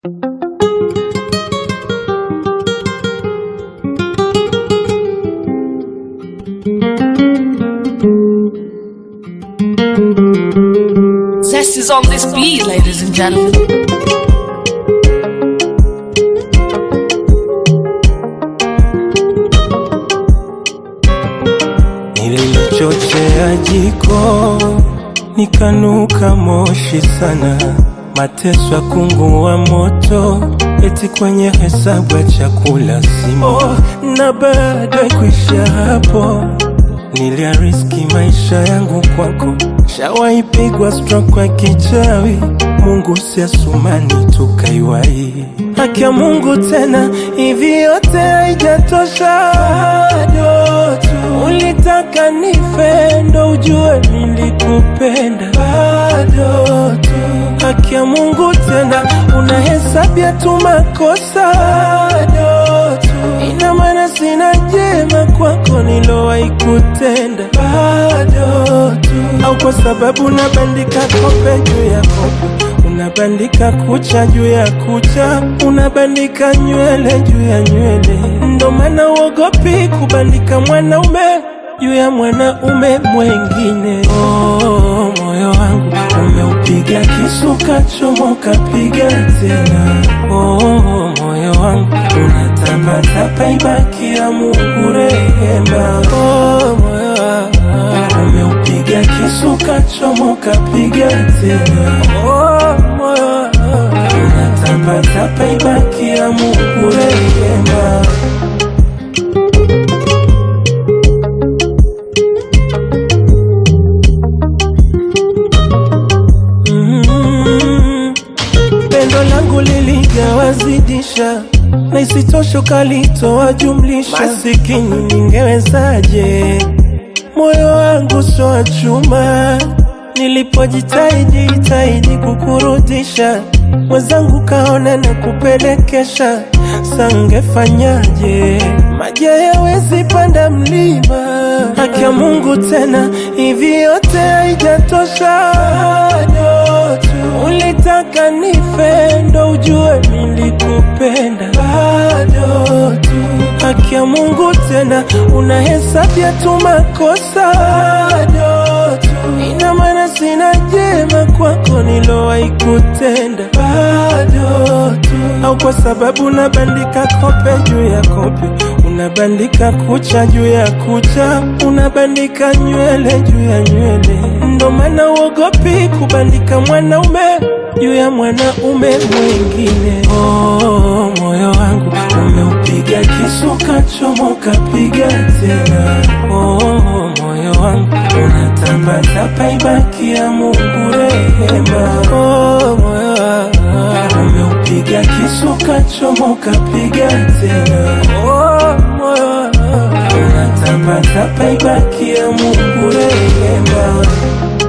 Zest is on this beat, ladies and gentlemen. Nilichochea jiko nikanuka moshi sana, mateso ya kungua moto, eti kwenye hesabu ya chakula simo. Oh, na baada ya kuisha hapo niliariski maisha yangu kwako, shawaipigwa stroke kwa kichawi, Mungu si asumani tukaiwai haki ya Mungu tena, hivi yote haijatosha bado tu ulitaka nife ndo ujue nilikupenda bado tu haki ya Mungu tena, unahesabia tu makosa bado tu ina maana sina jema kwako nilowahi kutenda bado tu au kwa sababu unabandika kope juu ya kope unabandika kucha juu ya kucha, unabandika nywele juu ya nywele. Ndo maana uogopi kubandika mwanaume juu ya mwanaume mwengine. Oh, moyo wangu umeupiga kisu kachomoka, piga tena. Oh, moyo wangu unatapatapa, ibakia Mungu rehema. Oh, moyo wangu umeupiga kisu kachomoka, piga tena. Oh, moyo wangu unatapatapa, ibakia Mungu rehema. Mm, pendo langu liligawazidisha na isitosho kalitoa jumlisha, masikini ningewezaje? Moyo wangu sio wa chuma, nilipojitahidi jitahidi kukurudisha, mwenzangu kaona na kupelekesha, sangefanyaje? Maji hayawezi panda mlima, haki ya Mungu tena, hivi yote haijatosha bado tu ulitaka nife ndo ujue nilikupenda bado tu haki ya Mungu tena, unahesabia tu makosa bado tu ina maana sina jema kwako nilowahi kutenda bado tu au kwa sababu unabandika kope juu ya kope unabandika kucha juu ya kucha, unabandika nywele juu ya nywele. Ndo maana uogopi kubandika mwanaume juu ya mwanaume mwingine. Oh, moyo wangu umeupiga kisu kachomoka, piga tena. Oh, moyo wangu unatapatapa, ibakia Mungu rehema. Oh, moyo wangu umeupiga kisu kachomoka, piga tena. Oh, moyo wangu unatapatapa, ibakia Mungu rehema.